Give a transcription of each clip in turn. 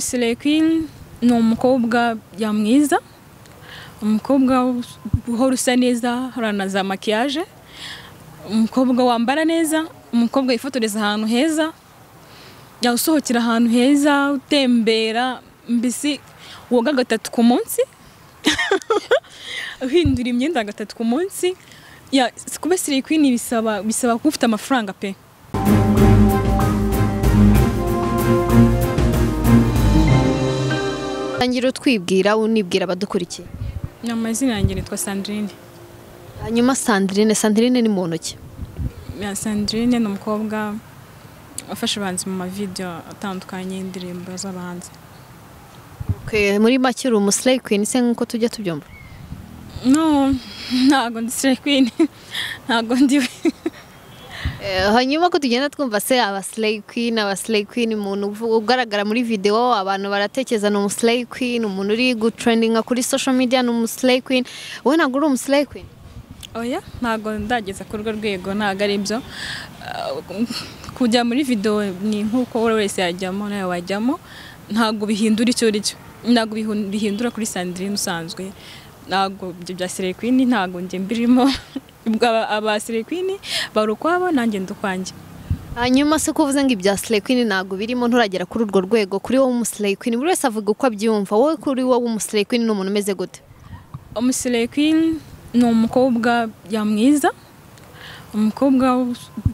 umusirekini ni umukobwa mwiza umukobwa uhora usa neza uhorana za makiyaje umukobwa wambara neza umukobwa wifotoreza ahantu heza usohokera ahantu heza utembera mbese woga gatatu ku munsi uhindura imyenda gatatu ku munsi kuba sirikwini bisaba bisaba kuba ufite amafaranga pe ngira utwibwira unibwira abadukurikiye ni amazina yanjye nitwa sandrine hanyuma sandrine sandrine ni mu ntoki sandrine ni umukobwa wafashe abahanzi mu mavidewo atandukanye y'indirimbo z'abahanzi muri make uri umusireyi kwini se nk'uko tujya tubyumva no ntabwo ndi sireyi ntabwo ndiwe hanyuma ko tugenda twumva se abasireyi kwini abasireyi kwini umuntu ugaragara muri videwo abantu baratekereza ni umusireyi kwini umuntu uri gutrendinga kuri sosho mediya ni umusireyi kwini wowe ntabwo uri umusireyi kwini oya ntabwo ndageza ku rwo rwego ntabwo ari byo kujya muri videwo ni nk'uko buri wese yajyamo nawe wajyamo ntabwo bihindura icyo uri cyo ntabwo bihindura kuri sandrine usanzwe ntabwo ibyo bya sirekwini ntabwo njye mbirimo aba sirekwini bari ukwabo nanjye ndukwanjye hanyuma se ko uvuze ngo ibya sirekwini ntabwo birimo nturagera kuri urwo rwego kuri wowe umusirekwini buri wese avuga uko abyumva wowe kuri wowe umusirekwini ni umuntu umeze gute umusirekwini ni umukobwa mwiza umukobwa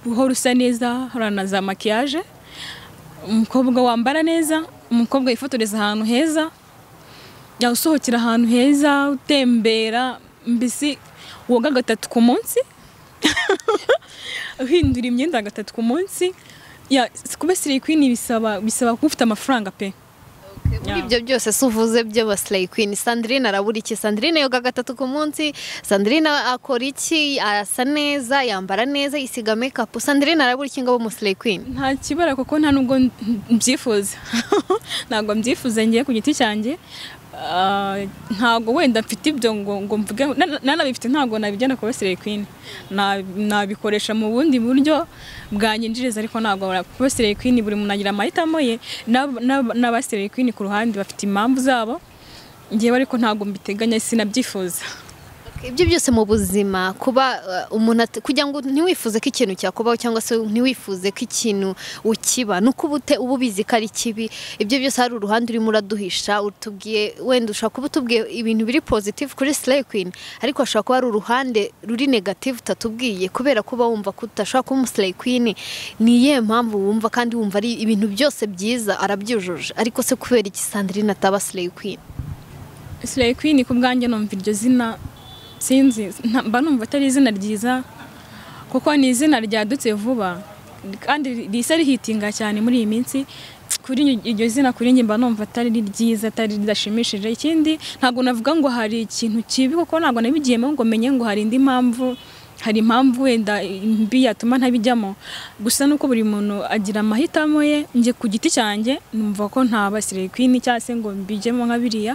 uhora usa neza uhorana za makiyaje umukobwa wambara neza umukobwa wifotoreza ahantu heza usohokera ahantu heza utembera mbese woga gatatu ku munsi uhindura imyenda gatatu ku munsi kuba sirekwini bisaba bisaba kuba ufite amafaranga pe muri ibyo byose si uvuze by'aba sirekwini sandrine arabura iki sandrine yoga gatatu ku munsi sandrine akora iki arasa neza yambara neza yisiga mekapu sandrine arabura iki ngabo umusirekwini nta kibara kuko nta nubwo mbyifuza ntabwo mbyifuza ngiye ku giti cyanjye ntabwo wenda mfite ibyo ngo ngo mvuge nanabifite ntabwo nabijyana kuba sirekwini nabikoresha mu bundi buryo bwanyinjiriza ariko ntabwo kuba sirekwini buri muntu agira amahitamo ye n'aba sirekwini ku ruhande bafite impamvu zabo ngewe ariko ntabwo mbiteganya sinabyifuza ibyo byose mu buzima kuba umuntu kugira ngo ntiwifuze ko ikintu cyakubaho cyangwa se ntiwifuze ko ikintu ukiba ni uko uba ubizi ko ari kibi ibyo byose hari uruhande urimo uraduhisha utubwiye wenda ushobora kuba utubwiye ibintu biri pozitifu kuri sirekwini ariko hashobora kuba hari uruhande ruri negativu utatubwiye kubera kuba wumva ko udashobora kuba umusirekwini ni iyihe mpamvu wumva kandi wumva ari ibintu byose byiza arabyujuje ariko se kubera iki sandrine ataba sirekwini sirekwini ku bwanjye numva iryo zina sinzi mba numva atari izina ryiza kuko ni izina ryadutse vuba kandi risa rihitinga cyane muri iyi minsi kuri iryo zina kuri njye mba numva atari ryiza atari ridashimishije ikindi ntabwo navuga ngo hari ikintu kibi kuko ntabwo nabigiyemo ngo menye ngo hari indi mpamvu hari impamvu wenda mbi yatuma ntabijyamo gusa nuko buri muntu agira amahitamo ye njye ku giti cyanjye numva ko nta basirekwini cyangwa se ngo mbijyemo nka biriya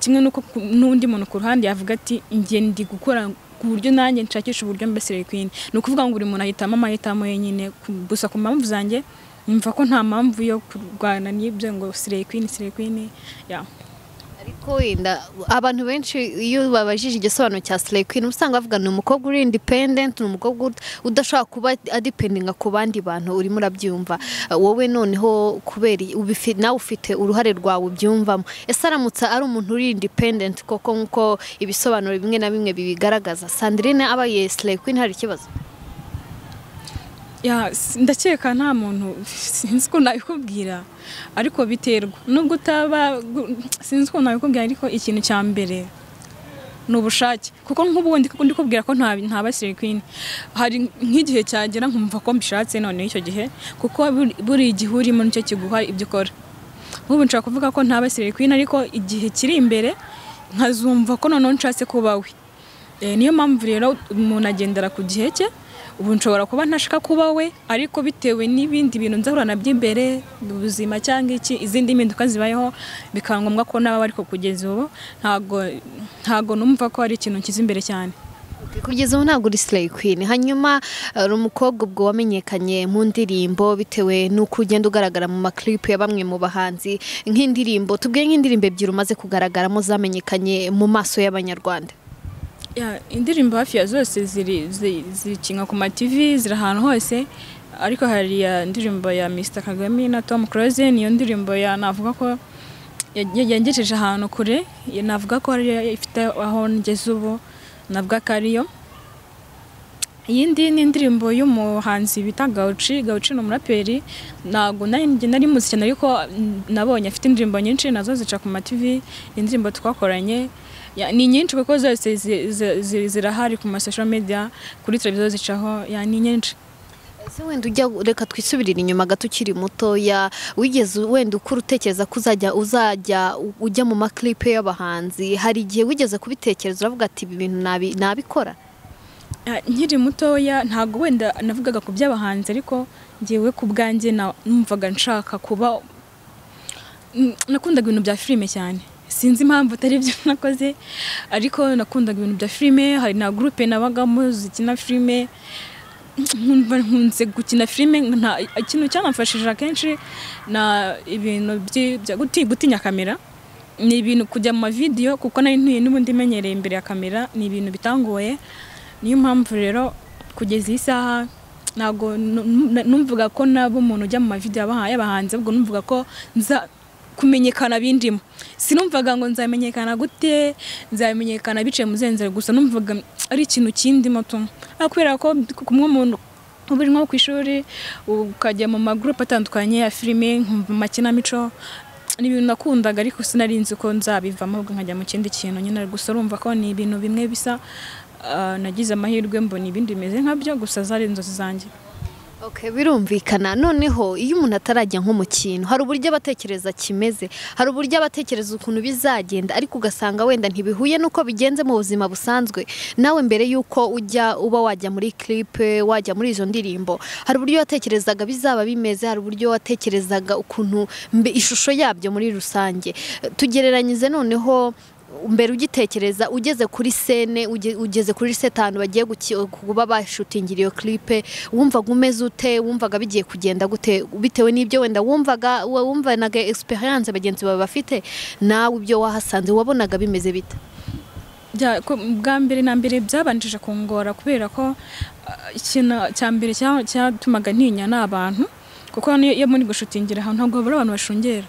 kimwe nuko n'undi muntu ku ruhande yavuga ati njye ndi gukora ku buryo nanjye nshakisha uburyo mba sirekwini ni ukuvuga ngo buri muntu ahitamo amahitamo ye nyine gusa ku mpamvu zanjye numva ko nta mpamvu yo kurwana n'ibyo ngo sirekwini sirekwini ya ariko wenda abantu benshi iyo babajije igisobanuro cya sirekwini usanga bavuga ni umukobwa uri indipendenti ni umukobwa udashobora kuba adipendinga ku bandi bantu urimo urabyumva wowe noneho kubera nawe ufite uruhare rwawe ubyumvamo ese aramutse ari umuntu uri indipendenti koko nk'uko ibisobanuro bimwe na bimwe bibigaragaza sandrine aba ye sirekwini hari ikibazo ndakeka nta muntu sinzi ko nabikubwira ariko biterwa nubwo utaba sinzi ko nabikubwira ariko ikintu cya mbere ni ubushake kuko nk'ubu ndi kubwira ko nta sirekwini hari nk'igihe cyagera nkumva ko mbishatse noneho icyo gihe kuko buri gihe urimo nicyo kiguha ibyo ukora nk'ubu nshobora kuvuga ko nta sirekwini ariko igihe kiri imbere nkazumva ko noneho nshatse kubawe niyo mpamvu rero umuntu agendera ku gihe cye ubu nshobora kuba ntashaka kuba we ariko bitewe n'ibindi bintu nzahura na by'imbere ubuzima cyangwa iki izindi mpinduka zibayeho bikaba ngombwa ko naba ariko kugeza ubu ntabwo ntabwo numva ko ari ikintu nshyize imbere cyane kugeza ubu ntabwo uri Slay Queen hanyuma hari umukobwa ubwo wamenyekanye mu ndirimbo bitewe n'uko ugenda ugaragara mu maklipu ya bamwe mu bahanzi nk'indirimbo tubwiye nk'indirimbo ebyiri umaze kugaragaramo zamenyekanye mu maso y'abanyarwanda Ya, indirimbo hafi ya zose ziri zi- zikinwa ku mativi ziri ahantu hose ariko hari ya ndirimbo ya Mr Kagame na Tom Close niyo ndirimbo ya navuga ko ya- yangejeje ahantu kure ya- navuga ko ari yo ifite aho ngeze ubu navuga ko ariyo iyindi ni indirimbo y'umuhanzi bita Gauchi Gauchi ni umuraperi ntabwo nari njye nari muzi cyane ariko mm, nabonye afite indirimbo nyinshi nazo zica ku mativi indirimbo twakoranye Ya, ni nyinshi kuko zose zi- zi- zi- zirahari ku masocial media kuri televiziyo zicaho ya ni nyinshi ese wenda ujya reka twisubirire inyuma gato ukiri mutoya wigeze wenda ukura utekereza ko uzajya uzajya u- ujya mu maklipe y'abahanzi hari igihe wigeze kubitekereza uravuga ati ibi bintu nabi- nabikora Ah, nkiri mutoya ntabwo wenda navugaga ku by'abahanzi ariko ngewe ku bwanjye na- numvaga nshaka kuba Mm, nakundaga ibintu bya filime cyane sinzi impamvu atari byo nakoze ariko nakundaga ibintu bya filime hari na gurupe nabagamo zikina filime nkumva nkunze gukina filime nta ikintu cyanamfashije akenshi na ibintu byi- bya guti- gutinya kamera ni ibintu kujya mu mavidewo kuko nari ntuye n'ubundi menyereye imbere ya kamera ni ibintu bitangoye niyo mpamvu rero kugeza iyi saha ntabwo nu- nu- numvaga ko naba umuntu ujya mu mavidewo y'abaha- y'abahanzi ahubwo numvaga ko nza kumenyekana bindimo sinumvaga ngo nzamenyekana gute nzamenyekana biciye mu zenzero gusa numvaga ari ikintu kindimo tu Ah, kubera ko kumwe umuntu uba uri nko ku ishuri ukajya mu magurupe atandukanye ya filime nkumva amakinamico ni ibintu nakundaga ariko sinari nzi ko nzabivamo ahubwo nkajya mu kindi kintu nyine gusa urumva ko ni ibintu bimwe bisa ah, nagize amahirwe mbona ibindi bimeze nkabyo gusa zari inzozi zanjye Okay, birumvikana noneho iyo umuntu atarajya nko mu kintu hari uburyo abatekereza kimeze hari uburyo abatekereza ukuntu bizagenda ariko ugasanga wenda ntibihuye n'uko bigenze mu buzima busanzwe nawe mbere y'uko ujya uba wajya muri clipe wajya muri izo ndirimbo hari uburyo watekerezaga bizaba bimeze hari uburyo watekerezaga ukuntu mbe- ishusho yabyo muri rusange Eh, tugereranyize noneho mbere ugitekereza ugeze kuri sene uge- ugeze kuri sete ahantu bagiye guki- kuba bashutingira iyo clipe wumvaga umeze ute wumvaga bigiye kugenda gute bitewe n'ibyo wenda wumvaga wa- wumvanaga experience bagenzi bawe bafite nawe ibyo wahasanze wabonaga bimeze bite Bya- ko- bwa mbere na mbere byabanjije kungora kubera ko ah, ikintu cya mbere cya- cyatumaga ntinya ni abantu kuko niyo iyo muri gushutingira ahantu ntabwo habura abantu bashungera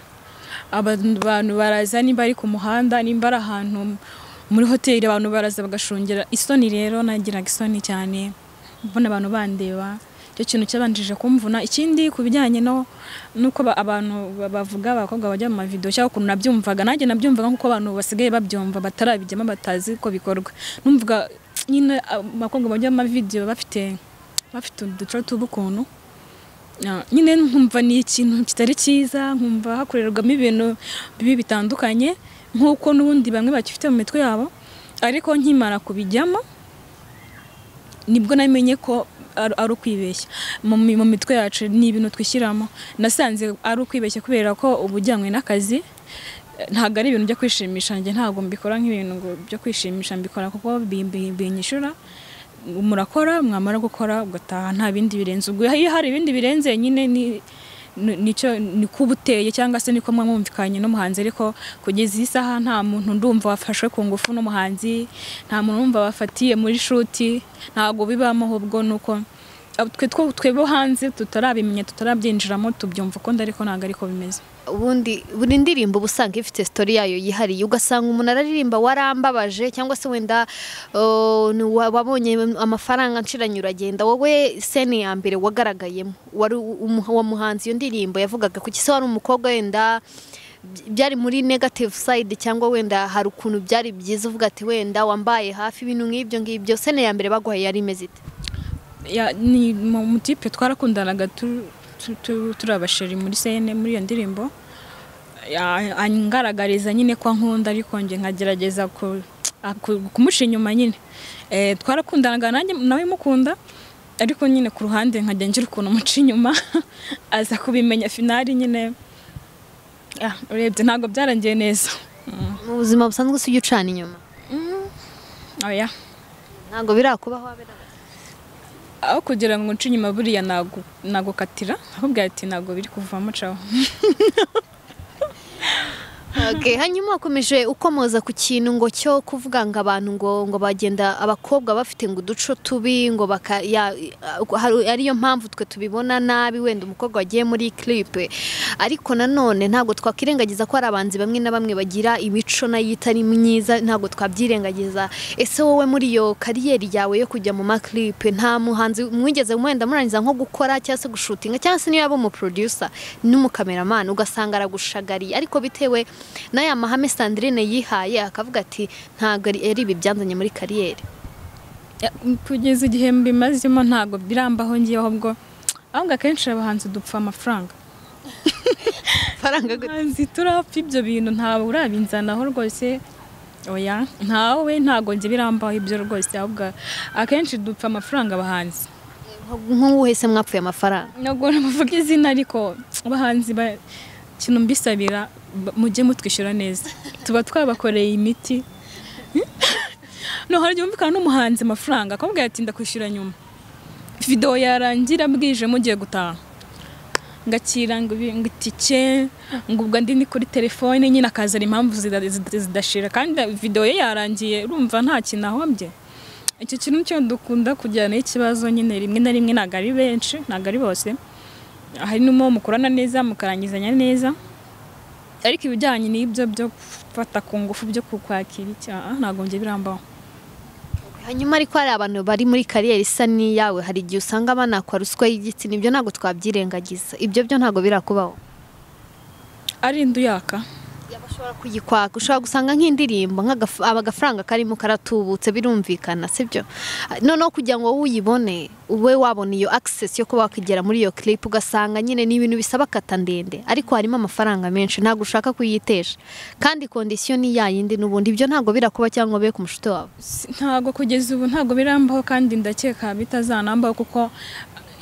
Aba- abantu baraza nimba ari ku muhanda nimba ari ahantu muri hoteli abantu baraza bagashungera isoni rero nagiraga isoni cyane mbona abantu bandeba icyo kintu cyabanjije kumvuna ikindi ku bijyanye no nuko ba- abantu ba- bavuga abakobwa bajya mu mavidewo cyangwa ukuntu nabyumvaga nanjye nabyumvaga nk'uko abantu basigaye babyumva batarabijyamo batazi ko bikorwa numvaga nyine abakobwa bajya mu mavidewo bafite bafite uduco tw'ubukuntu Ah, nyine nkumva ni ikintu kitari cyiza nkumva hakorerwamo ibintu bibi bitandukanye nk'uko n'ubundi bamwe bakifite mu mitwe yabo ariko nkimara kubijyamo nibwo namenye ko ar- ari ukwibeshya mu mi- mu mitwe yacu ni ibintu twishyiramo nasanze ari ukwibeshya kubera ko uba ujyanywe n'akazi eh, ntabwo ari ibintu byo kwishimisha njye ntabwo mbikora nk'ibintu ngo byo kwishimisha mbikora kuko bi- bi- binyishura murakora mwamara gukora ugataha nta bindi birenze ubwo iyo hari ibindi birenze nyine ni ni- nicyo ni kuba uteye cyangwa se niko mwamwumvikanye n'umuhanzi ariko kugeza iyi saha nta muntu ndumva wafashwe ku ngufu n'umuhanzi nta muntu wumva wafatiye muri shuti ntabwo bibamo ahubwo ni uko ab- twe two- twebo hanze tutarabimenya tutarabyinjiramo tubyumva ukundi ariko ntabwo ariko bimeze ubundi buri ndirimbo uba usanga ifite story yayo yihariye ugasanga umuntu araririmba warambabaje cyangwa se wenda uh, ni wa- wabonye amafaranga nshiranyura agenda wowe sene ya mbere wagaragayemo wari u- umu- uwo muhanzi iyo ndirimbo yavugaga ku gisa wari umukobwa wenda by- byari muri negative side cyangwa wenda hari ukuntu byari byiza uvuga ati wenda wambaye hafi ibintu nk'ibyo ngibyo sene ya mbere baguhaye yari imeze ite Ya- ni mu mu tipe twarakundanaga tu- tu- tu- turi abasheri muri sene muri iyo ndirimbo Ya- angaragariza nyine ko ankunda ariko nge nkagerageza ku- a- ku- kumusha inyuma nyine Eh, twarakundanaga nanjye nawe mukunda ariko nyine ku ruhande nkajya ngira ukuntu muca inyuma aza kubimenya finali nyine Ah, urebye ntabwo byarangiye neza Mm. mu buzima busanzwe si ujya ucana inyuma oya nta ntabwo birakubaho abe ari abakire. aho kugira ngo nce inyuma buriya nago nagukatira ahubwo ati ntabwo biri kuvamo caho Okay, hanyuma wakomeje ukomoza ku kintu ngo cyo kuvuga ngo abantu ngo ngo bagenda abakobwa bafite ngo uduco tubi ngo baka ya, hari- ariyo mpamvu twe tubibona nabi wenda umukobwa wagiye muri clip ariko nanone ntabwo twakwirengagiza ko hari abanzi bamwe na bamwe bagira imico nayo itari myiza ntabwo twabyirengagiza ese wowe muri iyo kariyeri yawe yo kujya mu ma clip nta muhanzi mwigeze mwenda murangiza nko gukora cyangwa se gushutinga cyangwa se niyo yaba umuproducer n'umukameramani ugasanga aragushagariye ariko bitewe n'aya mahame Sandrine yihaye akavuga ati ntabwo ari ari ibi byanzanye muri kariyeri Ya, kugeza igihe mbimazemo ntabwo birambaho ngiye ahubwo ahubwo akenshi abahanzi dupfa amafaranga faranga abahanzi turapfa ibyo bintu ntawe urabinzanaho rwose oya ntawe ntabwo njye birambaho ibyo rwose ahubwo akenshi dupfa amafaranga abahanzi nk'uwuhe se mwapfuye amafaranga ntabwo navuga izina ariko abahanzi ba- ikintu mbisabira ba- mujye mutwishyura neza tuba twabakoreye imiti no hari igihe wumvikana n'umuhanzi amafaranga akabwira ati ndakwishyura nyuma videwo yarangira bwije mugiye gutaha ngakira ngo ibi- ngo itike ngo ubwo ndi ni kuri telefone nyine akazana impamvu zida- zida- zidashira kandi videwo ye yarangiye urumva nta kintu ahombye icyo kintu cyo dukunda kujyana ikibazo nyine rimwe na rimwe ntabwo ari benshi ntabwo ari bose hari n'uwo mukorana neza mukarangizanya neza ariko ibijyanye n'ibyo byo gufata ku ngufu byo kukwakira icyaha ntabwo njye birambaho hanyuma ariko hari abantu bari muri kariyeri isa n'iyawe hari igihe usanga banakwa ruswa y'igitsina ibyo ntabwo twabyirengagiza ibyo byo ntabwo birakubaho ari indu yaka bashobora kuyikwaka ushobora gusanga nk'indirimbo nk'agaf- aba agafaranga karimo karatubutse birumvikana sibyo noneho kugira ngo wowe uyibone ube wabona iyo access yo kuba wakigera muri iyo clip ugasanga nyine ni ibintu bisaba kata ndende ariko harimo amafaranga menshi ntabwo ushaka kuyitesha kandi kondisiyo ni yayindi n'ubundi ibyo ntabwo birakuba cyangwa bibe ku mushuti wawe Si- ntabwo kugeza ubu ntabwo birambaho kandi ndakeka bitazanambaho kuko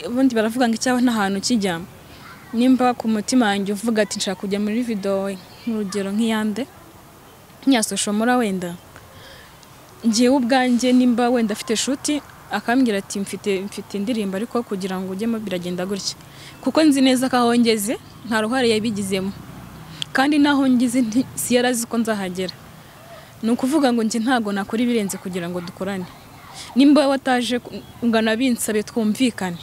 ubundi baravuga ngo icyaha ntahantu kijya nimba ku mutima wanjye uvuga ati nshaka kujya muri videwo nk'urugero nk'iyande nkiyasoshomora wenda ngewe ubwanjye nimba wenda afite shuti akambwira ati mfite mfite indirimbo ariko kugira ngo ujyemo biragenda gutya kuko nzi neza ko aho ngeze nta ruhare yabigizemo kandi n'aho ngeze nti- si yari azi ko nzahagera ni ukuvuga ngo njye ntabwo nakora ibirenze kugira ngo dukorane nimba wataje ungana binsabe twumvikane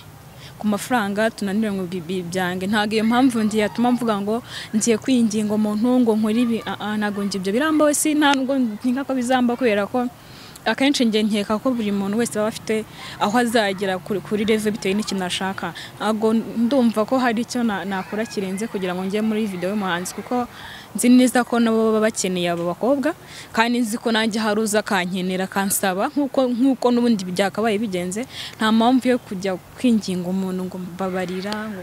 ku mafaranga tunanire ngo bi- bi- byange ntabwo iyo mpamvu njye yatuma mvuga ngo ngiye kwinginga umuntu ngo nkore ibi Ah, ah, ntabwo njye ibyo birambaho si ntabwo nkeka ko bizamba kubera ko akenshi njye nkeka ko buri muntu wese aba afite aho azagera kuri kuri revo bitewe n'ikintu ashaka ntabwo ndumva ko hari icyo na- nakora kirenze kugira ngo njye muri video y'umuhanzi kuko nzi neza ko nabo baba bakeneye abo bakobwa kandi nzi ko nanjye hari uza akankenera akansaba nk'uko nk'uko n'ubundi byakabaye bigenze nta mpamvu yo kujya kwinginga umuntu ngo mbabarira ngo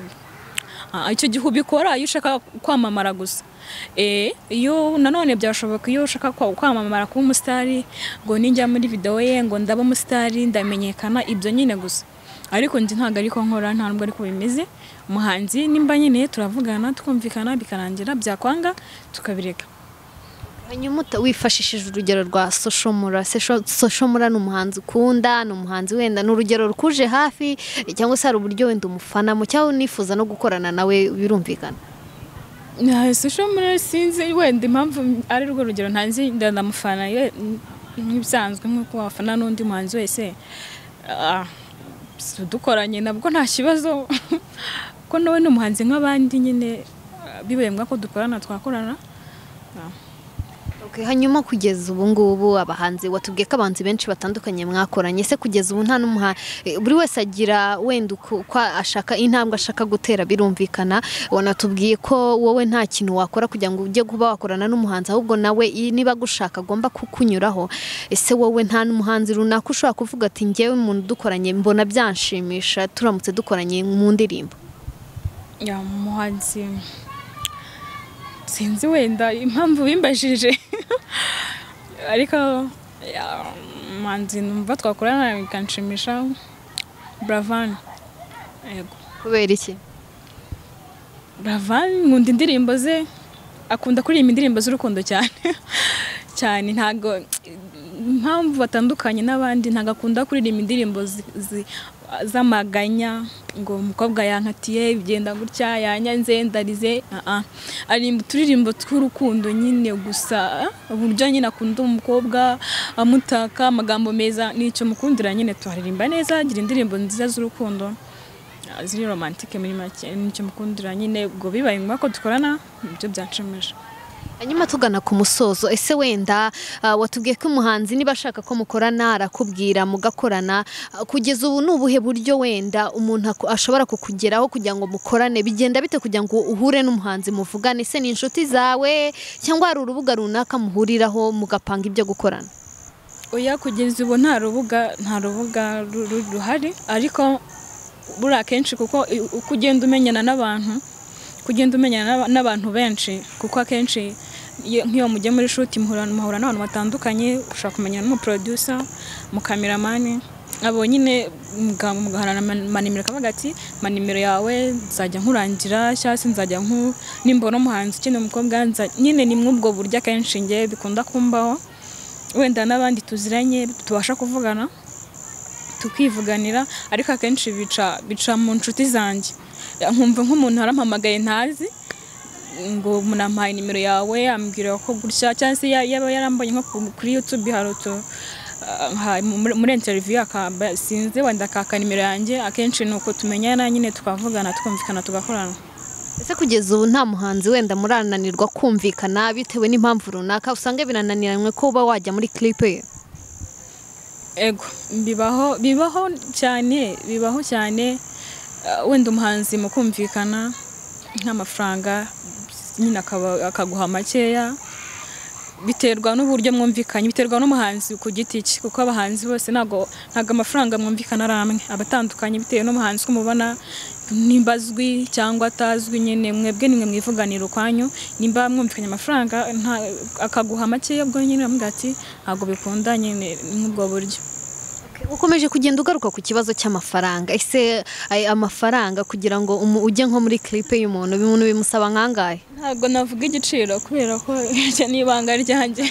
Ah, icyo gihe ubikora iyo ushaka kwamamara gusa Eh, iyo nanone byashoboka iyo ushaka kwa- kwamamara kuba umusitari ngo ninjya muri videwo ye ngo ndaba umusitari ndamenyekana ibyo nyine gusa ariko njye ntabwo ariko nkora nta nubwo ariko bimeze umuhanzi nimba nyine turavugana twumvikana bikarangira byakwanga tukabireka hanyuma uta- wifashishije urugero rwa soshomura Sesho- soshomura ni umuhanzi ukunda ni umuhanzi wenda ni urugero rukuje hafi cyangwa se hari uburyo wenda umufanamo cyangwa unifuza no gukorana nawe birumvikana sosho muri sinzi wenda impamvu ari rwo rugero ntazi ndamufana ye- nk'ibisanzwe nk'uko wafana n'undi muhanzi wese Ah, si dukoranye nabwo nta kibazo ko nawe ni umuhanzi nk'abandi nyine ah, bibaye ngombwa ko dukorana twakorana Ah. Okay, hanyuma kugeza ubu ngubu abahanzi watubwiye ko abahanzi benshi batandukanye mwakoranye ese kugeza ubu nta n'umuha eh, buri wese agira wenda uko uko ashaka intambwe ashaka gutera birumvikana wanatubwiye ko wowe nta kintu wakora kugira ngo ujye kuba wakorana n'umuhanzi ahubwo nawe i- niba agushaka agomba kukunyuraho ese wowe nta n'umuhanzi runaka ushobora kuvuga ati njyewe umuntu dukoranye mbona byanshimisha turamutse dukoranye mu ndirimbo ya muhanzi sinzi wenda impamvu bimbajije ariko ya, umuhanzi numva twakorana bikanshimisha buravani yego kubera iki buravani nkunda indirimbo ze akunda kuririmba indirimbo z'urukundo cyane cyane ntabwo impamvu batandukanye n'abandi ntabwo akunda kuririmba indirimbo zi- zi- z'amaganya ngo umukobwa yankatiye bigenda gutya yanyanze ndarize ah, ah. aririmba uturirimbo tw'urukundo nyine gusa uburyo nyine akunda umukobwa amutaka amagambo meza n'icyo mukundira nyine tuharirimba neza agira indirimbo nziza z'urukundo ah, ziri romantike muri make n'icyo mukundira nyine ubwo bibaye ngombwa ko dukorana nibyo byanshimisha hanyuma tugana ku musozo ese wenda ah, watubwiye ko umuhanzi niba ashaka ko mukorana arakubwira mugakorana Ah, kugeza ubu ni ubuhe buryo wenda umuntu ako- ashobora kukugeraho kugira ngo mukorane bigenda bite kugira ngo uhure n'umuhanzi muvugane ese ni inshuti zawe cyangwa hari urubuga runaka muhuriraho mugapanga ibyo gukorana oya kugeza ubu nta rubuga nta rubuga ru- ru- ruhari ariko buriya akenshi kuko i- uko ugenda umenyana n'abantu uko ugenda umenyana n'aba- n'abantu benshi kuko akenshi iyo- nk'iyo mugiye muri shuti muhura muhura n'abantu batandukanye ushobora kumenyana n'umuproducer umukameramani abo nyine muga- mugahana manimero akavuga ati manimero yawe nzajya nkurangira cyangwa se nzajya nku nimbona umuhanzi ukeneye umukobwa nza-" nyine ni muri ubwo buryo akenshi njye bikunda kumbaho wenda n'abandi tuziranye tubasha kuvugana tukivuganira ariko akenshi bica bica mu nshuti zanjye nkumva nk'umuntu arampamagaye ntazi ngo munampaye nimero yawe ambwira ko gutya cyangwa se ya- yaba yarambonye nko ku- kuri YouTube hari utu ah, ha- muri muri interview akaba sinzi wenda akaka nimero yanjye akenshi ni uko tumenyana nyine tukavugana tukumvikana tugakorana ese kugeza ubu nta muhanzi wenda murananirwa kumvikana bitewe n'impamvu runaka usanga birananiranywe ko uba wajya muri clip ye ego bibaho bibaho cyane bibaho cyane eh, wenda umuhanzi mu kumvikana nk'amafaranga nyine akaba- akaguha makeya biterwa n'uburyo mwumvikanye biterwa n'umuhanzi ku giti cye kuko abahanzi bose ntabwo ntabwo amafaranga mwumvikana ari amwe aba atandukanye bitewe n'umuhanzi ko mubona nimba azwi cyangwa atazwi nyine mwebwe nimwe mwivuganira ukwanyu nimba mwumvikanye amafaranga nta- akaguha makeya ubwo nyine uramubwira ati ntabwo bikunda nyine nk'ubwo buryo ukomeje kugenda ugaruka ku kibazo cy'amafaranga ese ay- amafaranga kugira ngo umu- ujye nko muri clip y'umuntu umuntu bimusaba nkangahe ntabwo navuga igiciro kubera ko iryo ni ibanga ryanjye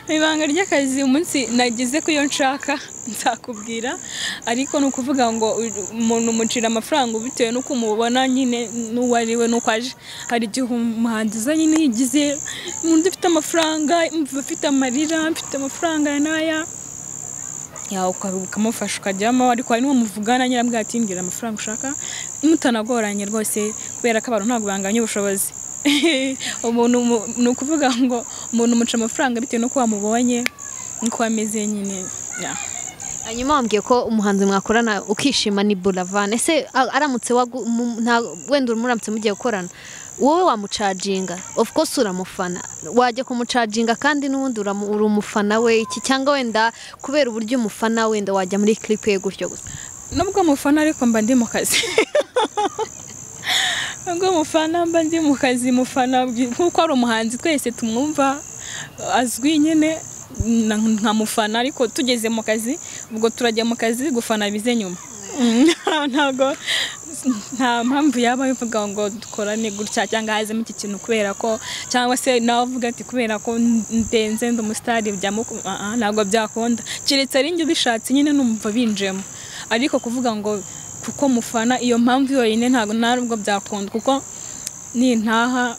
ni ibanga ry'akazi umunsi nagize ko iyo nshaka nzakubwira ariko ni ukuvuga ngo u- umuntu umucira amafaranga bitewe n'uko umubona nyine n'uwo ari we n'uko aje hari igihe umuhanzi uza nyine yigize umuntu ufite amafaranga umva afite amarira mfite amafaranga ya n'aya yawe uka- ukamufasha ukajyamo ariko hari n'uwo muvugana nyirambwa ati mbwira amafaranga ushaka mutanagoranye rwose kubera ko abantu ntabwo banganya ubushobozi umuntu mu- ni ukuvuga ngo umuntu umuca amafaranga bitewe n'uko wamubonye n'uko wameze nyine yeah. hanyuma wambwiye ko umuhanzi mwakorana ukishima ni buravan ese a- aramutse wagu- mu- nta- wenda muramutse mugiye gukorana wowe wamucaginga of course uramufana wajya kumucaginga kandi n'ubundi uramu- uri umufana we iki cyangwa wenda kubera uburyo umufana wenda wajya muri clip ye gutyo gusa nubwo mufana ariko mba ndi mu kazi nubwo mufana mba ndi mu kazi mufana bi- nk'uko ari umuhanzi twese tumwumva azwi nyine na- nka mufana ariko tugeze mu kazi ubwo turajya mu kazi gufana bize nyuma Mm, ntabwo nta mpamvu yaba ivuga ngo dukorane gutya cyangwa hazemo iki kintu kubera ko cyangwa se nawe uvuga ati kubera ko ndenze ndi umusitari byamuku Ah, ah, ntabwo byakunda keretse ari njye ubishatse nyine numva binjemo ariko kuvuga ngo kuko mufana iyo mpamvu yonyine ntabwo nta nubwo byakunda kuko nintaha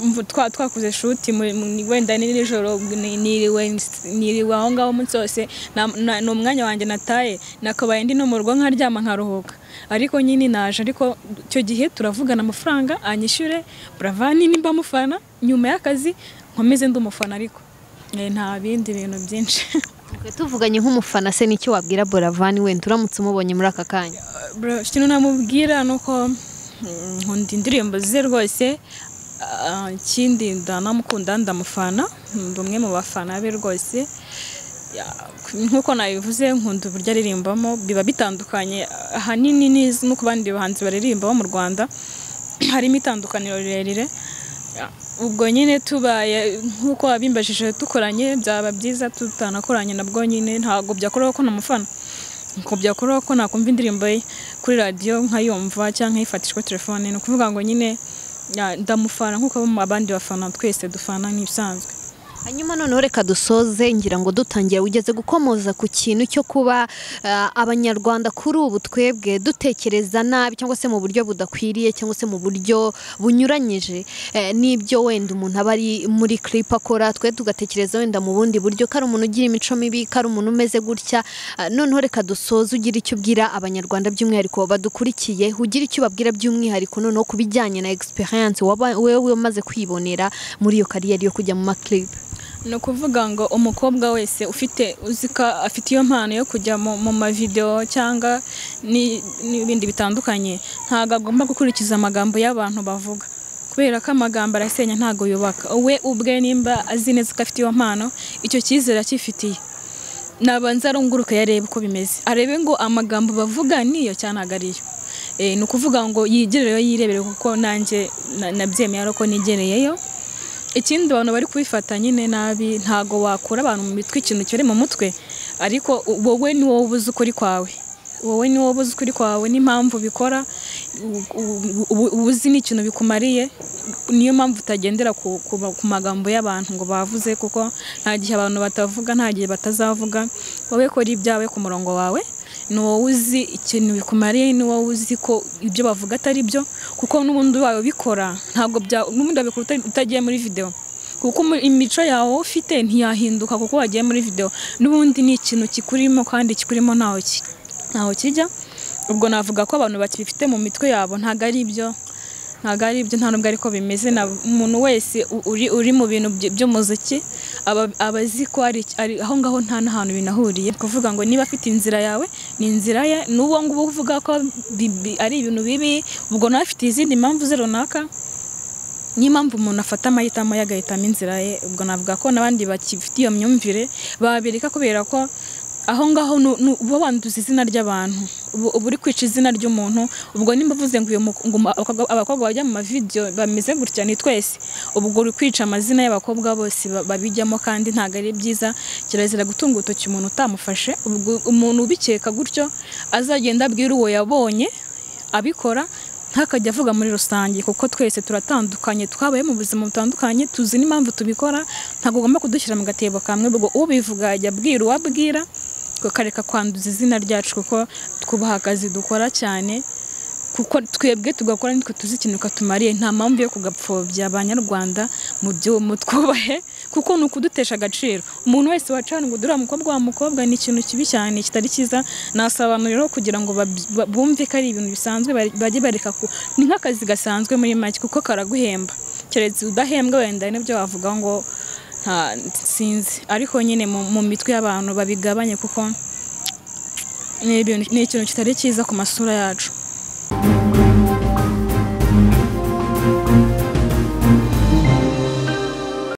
mvu- twa twakoze shuti muri- mu- wenda ni nijoro ni- niriwe ns- niriwe aho ngaho umunsi wose na- na- ni umwanya wanjye nataye nakabaye ndi no mu rugo nkaryama nkaruhuka ariko nyine naje ariko icyo gihe turavugana amafaranga anyishyure buravani nimba amufana nyuma y'akazi nkomeze ndi umufana ariko Eh, nta bindi bintu byinshi Twe tuvuganye nk'umufana se n'icyo wabwira buravan wenda uramutse umubonye muri aka kanya Bro, ikintu namubwira ni uko mm, nkunda indirimbo ze rwose Ah, ikindi ndanamukunda ndamufana ndi umwe mu bafana be rwose Ya, nk'uko nabivuze nkunda uburyo aririmbamo biba bitandukanye ahanini n'iz- no ku bandi bahanzi baririmba bo mu rwanda harimo itandukaniro rirerire ubwo nyine tubaye nk'uko wabimbajije dukoranye byaba byiza tutanakoranye nabwo nyine ntabwo byakora ko namufana ntabwo byakora ko nakumva indirimbo ye kuri radiyo nkayumva cyangwa nkayifatishwa telefone ni ukuvuga ngo nyine ya, ndamufana nk'uko abandi bafana twese dufana nk'ibisanzwe hanyuma noneho reka dusoze ngira ngo dutangira ugeze gukomoza ku kintu cyo kuba eh, abanyarwanda kuri ubu twebwe dutekereza nabi cyangwa se mu buryo budakwiriye cyangwa se mu buryo bunyuranyije eh, n'ibyo wenda umuntu aba ari muri clip akora twe tugatekereza wenda mu bundi buryo kari umuntu ugira imico mibi kari umuntu umeze gutya eh, noneho reka dusoze ugira icyo ubwira abanyarwanda by'umwihariko badukurikiye ugira icyo ubabwira by'umwihariko noneho ku bijyanye na experience waba- wewe umaze kwibonera muri iyo kariyeri yo kujya mu maclip ni ukuvuga ngo umukobwa wese ufite uzika afite iyo mpano yo kujya mu, mu mavidewo cyangwa ni- n'ibindi bitandukanye ntabwo agomba gukurikiza amagambo y'abantu bavuga kubera ko amagambo arasenya ntabwo yubaka we ubwe nimba azi neza ko afite iyo mpano icyo cyizere akifitiye nabanza arunguruke yarebe uko bimeze arebe ngo amagambo bavuga niyo cyane ntabwo ariyo Eh, ni ukuvuga ngo yigerereyo yirebere kuko nanjye na- nabyemeye ari uko nigereyeyo ikindi abantu bari kubifata nyine nabi ntago wakura abantu mu mitwe ikintu kiri mu mutwe ariko wowe ni wowe ubuze ukuri kwawe wowe ni wowe ubuze ukuri kwawe n'impamvu ubikora u- u- ubu- ubuzi ni ikintu bikumariye niyo mpamvu utagendera ku, ku, ma- ku magambo y'abantu ngo bavuze kuko nta gihe abantu batavuga nta gihe batazavuga wowe kora ibyawe ku murongo wawe ni wowe uzi ikintu bikumariye ni wowe uzi ko ibyo bavuga atari byo kuko n'ubundi ubaye ubikora ntabwo bya n'ubundi wabikora uta- utagiye muri video kuko umu- imico yawe wowe ufite ntiyahinduka kuko wagiye muri video n'ubundi ni ikintu kikurimo kandi kikurimo ntaho ki- ntaho kijya ubwo navuga ko abantu bakibifite mu mitwe yabo ntabwo ari ibyo ntabwo ari ibyo nta nubwo ariko bimeze na umuntu wese u- uri, uri mu bintu by- by'umuziki aba, aba azi ko ari, ari aho ngaho nta n'ahantu binahuriye Ni ukuvuga ngo niba afite inzira yawe ni inzira ye n'uwo nguwo uvuga ko bi- bi- ari ibintu bibi ubwo nawe afite izindi mpamvu ze runaka niyo mpamvu umuntu afata amahitamo ye agahitamo inzira ye ubwo navuga ko n'abandi bakifite iyo myumvire babireka kubera ko aho ngaho nu- nu- uba wanduza izina ry'abantu uba uba uri kwica izina ry'umuntu ubwo nimba uvuze ngo uyu mu- ngo ma- abakobwa- abakobwa bajya mu mavidewo bameze gutya ni twese ubwo uri kwica amazina y'abakobwa bose ba- babijyamo kandi ntabwo ari byiza kirazira gutunga urutoki umuntu utamufashe ubwo umuntu ubikeka gutyo azagenda abwira uwo yabonye abikora ntakajya avuga muri rusange kuko twese turatandukanye twabaye mu buzima butandukanye tuzi n'impamvu tubikora ntabwo ugomba kudushyira mu gatebo kamwe ubwo ubivuga ajya abwira uwo abwira tukareka kwanduza izina ryacu kuko twubaha akazi dukora cyane kuko twebwe tugakora nitwe tuzi ikintu katumariye nta mpamvu yo kugapfobya abanyarwanda mu byo mu twubahe kuko ni ukudutesha agaciro umuntu wese wacana ngo dore umukobwa wa mukobwa ni ikintu kibi cyane kitari cyiza nasaba abantu rero kugira ngo bab- ba- bumve ko ari ibintu bisanzwe bari- bajye bareka ku ni nk'akazi gasanzwe muri make kuko karaguhemba keretse udahembwa wenda hari n'ibyo wavuga ngo nta sinzi ariko nyine mu, mu mitwe y'abantu babigabanye kuko ni ibintu- ni ikintu kitari cyiza ku masura yacu